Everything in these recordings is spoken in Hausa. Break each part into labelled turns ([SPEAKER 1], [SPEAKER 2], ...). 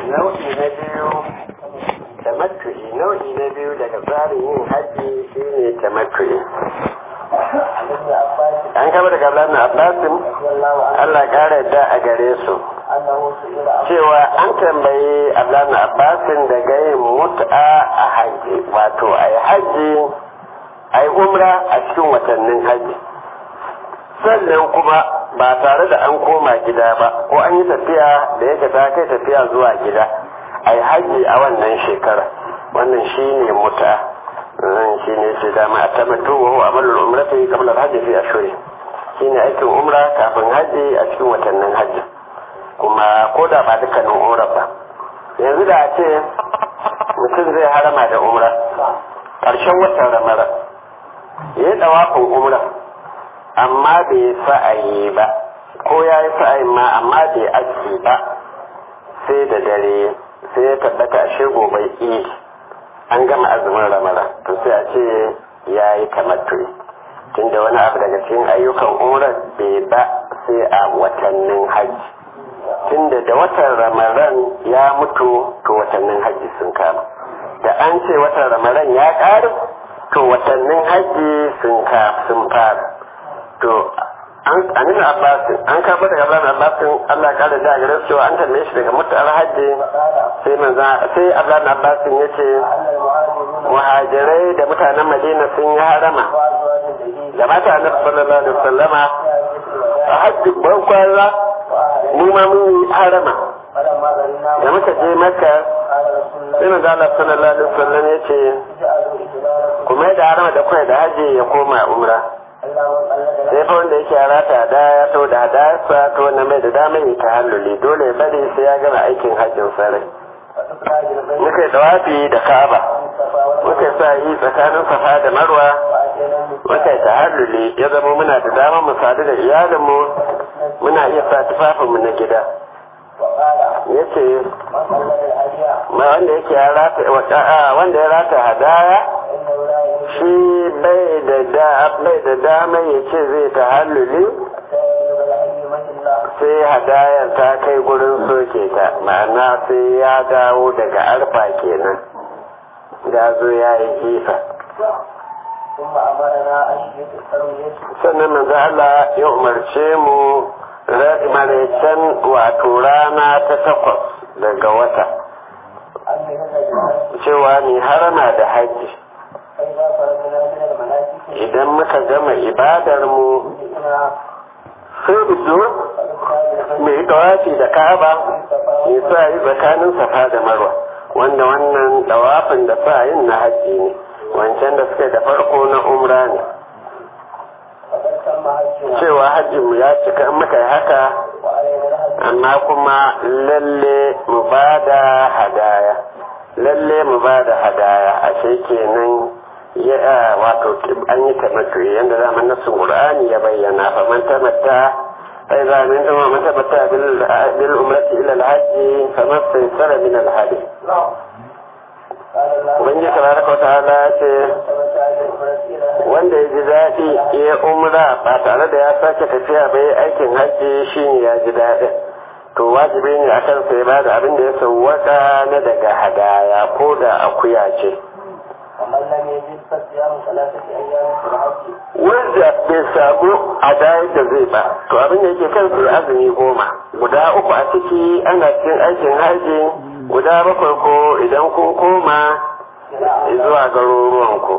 [SPEAKER 1] nau'i na biyu tamattu'i nau'i na biyu daga tsarin yin haji shine tamattu'i an kama daga Abdullahi Abbasin Allah kara yadda a gare su cewa an tambayi Abdullahi Abbasin daga yin mut'a a haji wato a yi haji a yi umra a cikin watannin haji sannan kuma ba tare da an koma gida ba ko an yi tafiya da yake ta kai tafiya zuwa gida a yi haji a wannan shekara wannan shi ne muta shi ne ce dama a tamattu wa huwa amalul umrati qabla al-hajj fi ashhuri shi ne aikin umra kafin haji a cikin watannin haji kuma ko da ba dukkanin umra ba yanzu da a ce mutum zai harama da umra ƙarshen watan ramara ya yi ɗawafin umra amma bai sa'ayi ba ko ya yi sa'ayi ma amma bai aski ba sai da dare sai ya tabbata a shirgo bai idi an gama azumin ramara to sai a ce ya yi tamattu'i tunda wani abu daga cikin ayyukan umrar bai ba sai a watannin hajji tunda da watan ramaran ya mutu to watannin hajji sun kama da an ce watan ramaran ya ƙare to watannin hajji sun fara to an nuna abbasin an karɓi daga ablan abbasin allah kada da gare cewa an tambaye shi daga mutu alhaji sai manza sai ablan abbasin ya ce muhajirai da mutanen madina sun yi harama da mata annabi sallallahu alaihi wasallama a hajji ban kwana mu ma mun yi harama da muka je maka sai manzo allah sallallahu alaihi wasallam ya ce kuma da harama da kai da haji ya koma umra sai fa wanda yake rata da ya to da hadasa to wannan mai da dama yi tahalluli dole ya bari sai ya gama aikin hajjin sarai muka yi dawafi da ka'aba muka sa yi tsakanin safa da marwa muka yi tahalluli ya zama muna da dama mu sadu da iyalinmu muna iya sa tufafinmu na gida ya ce wanda yake ya rata wanda ya rata hadaya shi bai da da bai da dama ya ce zai ta halluli sai hadayar ta kai gurin soke ta ma'ana sai ya dawo daga arfa kenan ya zo ya yi jifa sannan manzo Allah ya umarce mu maraicen wato rana ta takwas daga wata cewa ni harama da hajji idan muka gama ibadar mu sai bido mai dawafi da kaba mai sa yi tsakanin safa da marwa wanda wannan dawafin da sa yin na hajji ne wancan da suka da farko na umra ne cewa hajjinmu ya cika in muka yi haka amma kuma lalle mu ba da hadaya lalle mu ba da hadaya a kenan ya wato an yi tamattu yanda zaman nasu qur'ani ya bayyana fa man tamatta ai za min dama man tamatta bil bil umrati ila al hajj fa mastaysara min al hadi Ubangiji tabaraka ta'ala ya ce wanda ya ji daɗi ya umra ba tare da ya sake tafiya bai aikin hajji shine ya ji daɗin to wajibi ne akan sai ba da abin da ya sauwaka na daga hadaya ko da akuya ce wanda bai samu hadayar da zai ba to abin da yake kan sai azumi goma guda uku a ciki ana cikin aikin haji guda bakwai ko idan kun koma zuwa garuruwan ku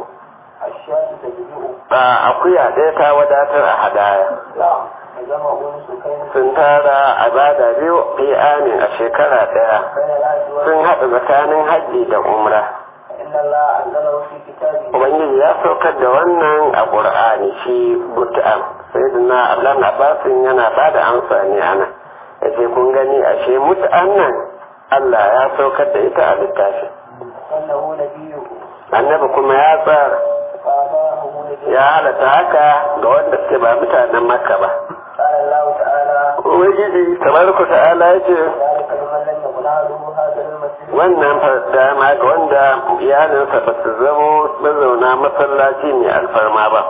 [SPEAKER 1] ba akuya ɗaya ta wadatar a hadaya sun tara a bada biyu fi amin a shekara ɗaya sun haɗa tsakanin hajji da umra Ubangiji ya saukar da wannan a ƙur'ani shi But'am sai da na Ablan Abbasin yana ba da amsa ne ana ya ce kun gani ashe mutu'an nan Allah ya saukar da ita a littafi. Annabi kuma ya tsara ya halatta haka ga wanda suke ba mutanen Makka ba. Ubangiji tabaraka ta'ala ya ce wannan dama ga wanda iyalinsa ba su zamo mazauna masallaci mai alfarma ba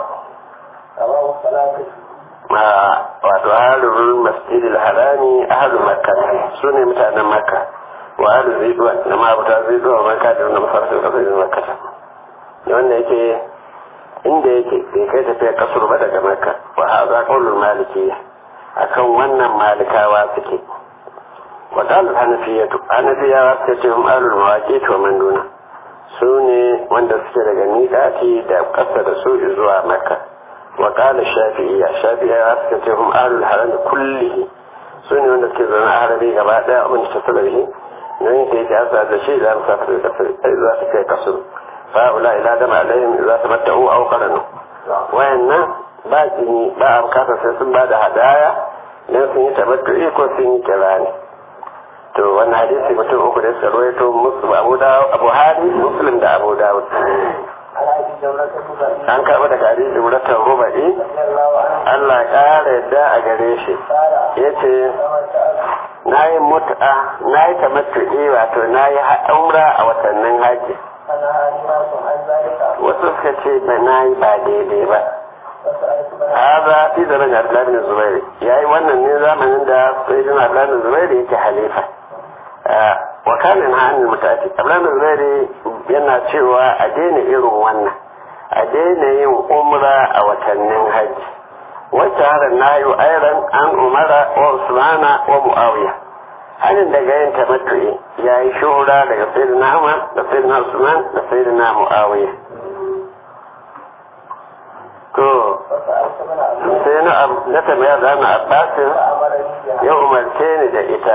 [SPEAKER 1] wato halin masjidil harami ahalu makka su ne mutanen makka wa alu ziduwa na ma'abuta ziduwa wa man kadir na mafarkin kasar yin makata wanda yake inda yake bai kai tafiya kasur ba daga makka wa haza qaulul maliki akan wannan malikawa suke wa qalat hanafiyatu hanafiyawa suka ce hum alul mawaqit wa man duna su ne wanda suke daga miƙati da ƙasa da su zuwa makka wa qala shafi'iyya shafi'iyya suka ce hum alul haram kullihi su ne wanda suke zaune a harabi gaba daya abin ta salabi nan yake yake asa da shi da amsa da kasar za su kai kasur fa'ula ila dama alaihim za su matta'u au qaranu wayannan ba jini ba a bukata sai sun ba da hadaya dan sun yi tabattu'i ko sun yi kirani to wannan hadisi mutum uku da suka rawaito musu abu dawud abu hari muslim da abu dawud an karɓi daga hadisi wuratan ruba'i Allah ƙara yadda a gare shi ya ce na yi mutu'a na yi tamattu'i wato na yi umra a watannin haji wasu suka ce ba na yi ba daidai ba haza fi zaman Abdullahi bin Zubairu yayi wannan ne zamanin da Sayyidina Abdullahi bin Zubairu yake halifa wa kana na hannun mutati Abdullahi bin Zubairu yana cewa a daina irin wannan a daina yin umra a watannin hajji wacce harin na yi airan an umara wa usmana wa muawiya hannun daga yin tamattu'i ya yi shura daga sayyidina Umar da sayyidina Usman da sayyidina muawiya to sai na na tambaya da na abbasin ya umarce ni da ita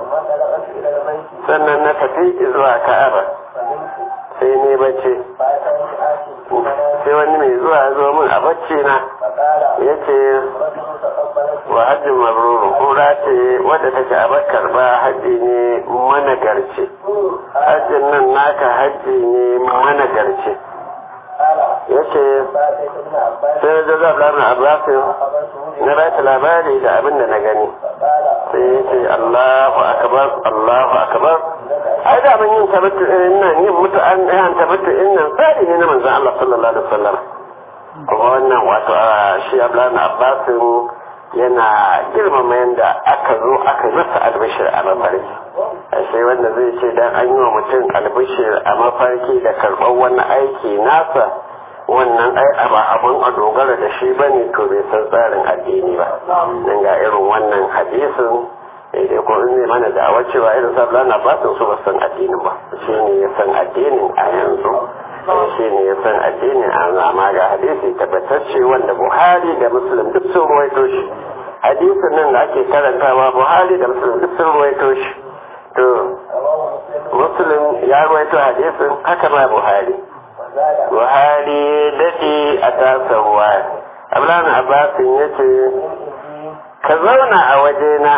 [SPEAKER 1] sannan na tafi zuwa ka'aba sai ne bacci sai wani mai zuwa zo min a bacci na ya ce wa hajji mabruru kura ce wadda take a bakar ba hajji ne managarci hajjin nan naka hajji ne managarci ya ce sai da zaɓa na abbasin na ba ta labari da abin da na gani sai ya ce allahu akabar allahu akabar ai da mun yin tabattu irin nan yin mutu an yan tabattu irin nan tsari ne na manzon Allah sallallahu alaihi wasallam kuma wannan wato shi Abdullahi Abbasin yana girmama yadda aka zo aka yi masa albishir a mafarki sai wanda zai ce dan an yi wa mutum albishir a mafarki da karɓar wani aiki nasa wannan ai ba abun a dogara da shi bane to bai san tsarin addini ba dan ga irin wannan hadisin dai ko in zai mana da'awar cewa irin sabla na ba su ba san addinin ba shi ne ya san addinin a yanzu shi ne ya san addinin a yanzu amma ga hadisi tabbatacce wanda buhari da muslim duk sun ruwaito shi hadisin nan da ake karantawa buhari da muslim duk sun ruwaito shi to muslim ya ruwaito hadisin haka ma buhari buhari daɗe a tasa ruwa abdullahi abbasin ya ce ka zauna a wajena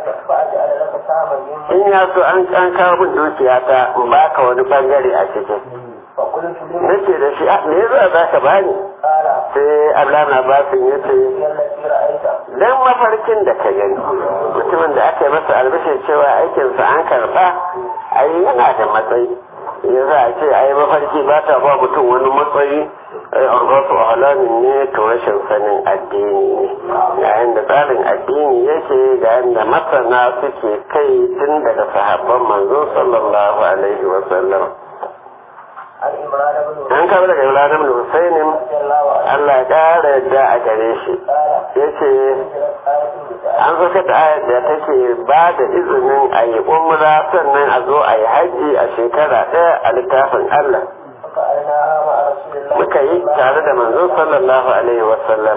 [SPEAKER 1] in ya so an an kawo min dukiya ta in baka wani bangare a cikin nace da shi me yasa za ka bani sai Abdullahi Abbasin ya ce dan mafarkin da ka gani mutumin da aka yi masa albishir cewa aikinsa an karba ai yana da matsayi ya za a ce ai mafarki ba ta ba mutum wani matsayi ai arzasu halamin ne to rashin sanin addini ne yayin da tsarin addini yake ga yadda masana suke kai tun daga sahabban manzo sallallahu alaihi wa sallam an kawo daga Ibrahim da Husainin Allah ya ƙara yadda a gare shi ya ce an saka da ayat da take ba da izinin a yi umra sannan a zo a yi haji a shekara ɗaya a littafin Allah muka yi tare da manzo sallallahu alaihi wa sallam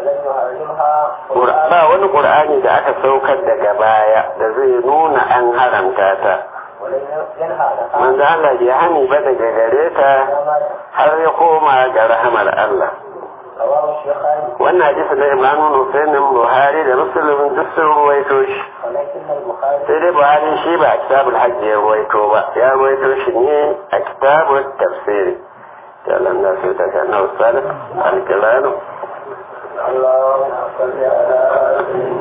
[SPEAKER 1] ba wani ƙur'ani da aka saukar daga baya da zai nuna an haramta ta manzo Allah bai hani ba daga gare ta har ya koma ga rahamar Allah wannan hadisi na Imran Hussein Buhari da Muslim duk sun ruwaito shi sai dai Buhari shi ba a kitabul hajji ya ruwaito ba ya ruwaito shi ne a kitabul tafsiri ya Allah na sai daga na Salih al-Kilano اللهم صل على